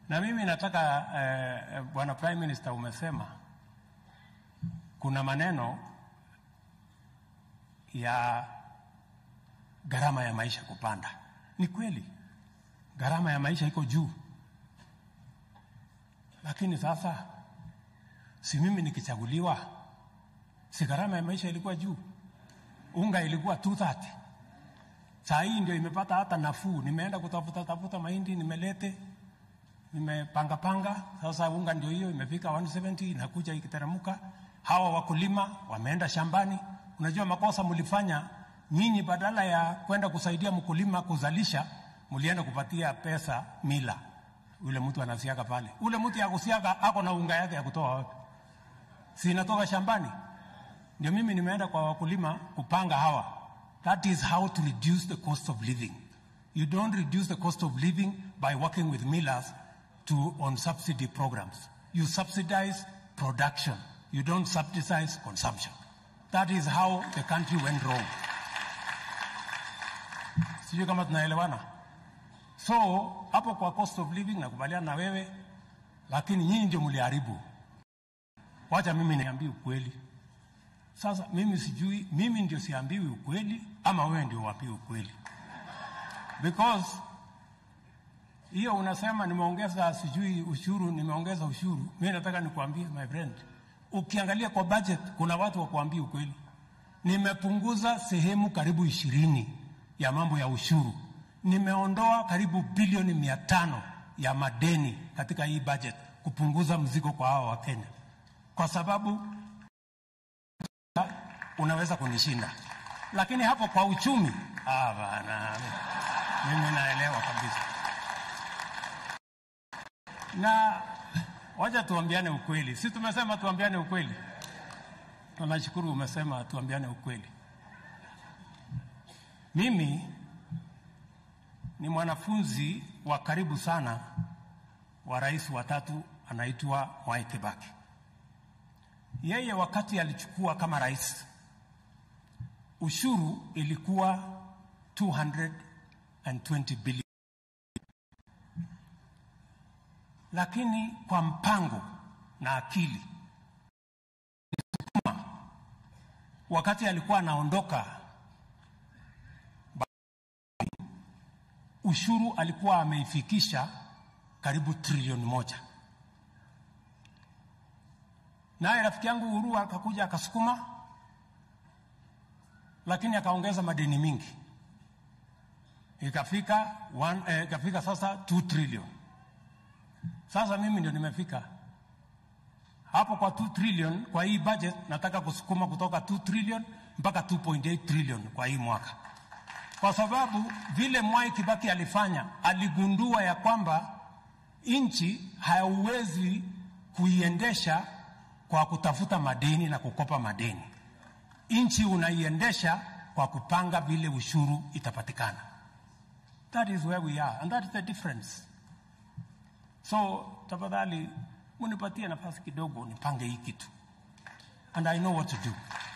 Na mimi nataka eh, bwana Prime Minister, umesema kuna maneno ya gharama ya maisha kupanda. Ni kweli gharama ya maisha iko juu, lakini sasa si mimi nikichaguliwa, si gharama ya maisha ilikuwa juu? Unga ilikuwa 230 saa hii ndio imepata hata nafuu. Nimeenda kutafuta tafuta mahindi nimelete, nimepanga panga, sasa unga ndio hiyo imefika 170 inakuja ikiteremka. Hawa wakulima wameenda shambani. Unajua makosa mlifanya nyinyi, badala ya kwenda kusaidia mkulima kuzalisha, mlienda kupatia pesa mila. Ule mtu anasiaga pale, ule mtu ya kusiaga ako na unga yake ya kutoa wapi? Si inatoka shambani? Ndio mimi nimeenda kwa wakulima kupanga hawa. That is how to reduce the cost of living. You don't reduce the cost of living by working with millers to on subsidy programs. You subsidize production. You don't subsidize consumption. That is how the country went wrong. Sijui kama tunaelewana. So hapo kwa cost of living nakubaliana na wewe, lakini nyinyi ndio mliharibu. Wacha mimi niambie ukweli. Sasa mimi sijui, mimi ndio siambiwi ukweli ama wewe ndio wapi ukweli? Because hiyo unasema nimeongeza sijui ushuru, nimeongeza ushuru. Mimi nataka nikwambie my friend, ukiangalia kwa budget kuna watu wa kuambia ukweli. Nimepunguza sehemu karibu ishirini ya mambo ya ushuru, nimeondoa karibu bilioni mia tano ya madeni katika hii budget, kupunguza mzigo kwa hawa wa Kenya, kwa sababu unaweza kunishinda, lakini hapo kwa uchumi, ah bana, mimi naelewa kabisa. Na wacha tuambiane ukweli, si tumesema tuambiane ukweli? Tunashukuru umesema tuambiane ukweli. Mimi ni mwanafunzi wa karibu sana wa rais wa tatu anaitwa Mwai Kibaki. Yeye wakati alichukua kama rais, ushuru ilikuwa 220 bilioni, lakini kwa mpango na akili, wakati alikuwa anaondoka, ushuru alikuwa ameifikisha karibu trilioni moja naye rafiki yangu Uhuru akakuja akasukuma, lakini akaongeza madeni mingi, ikafika one, eh, ikafika sasa 2 trillion. Sasa mimi ndio nimefika hapo kwa 2 trillion. Kwa hii budget nataka kusukuma kutoka 2 trillion mpaka 2.8 trillion kwa hii mwaka, kwa sababu vile Mwai Kibaki alifanya, aligundua ya kwamba nchi hauwezi kuiendesha kwa kutafuta madeni na kukopa madeni. Nchi unaiendesha kwa kupanga vile ushuru itapatikana. That is where we are and that is the difference. So tafadhali munipatie nafasi kidogo nipange hii kitu and I know what to do.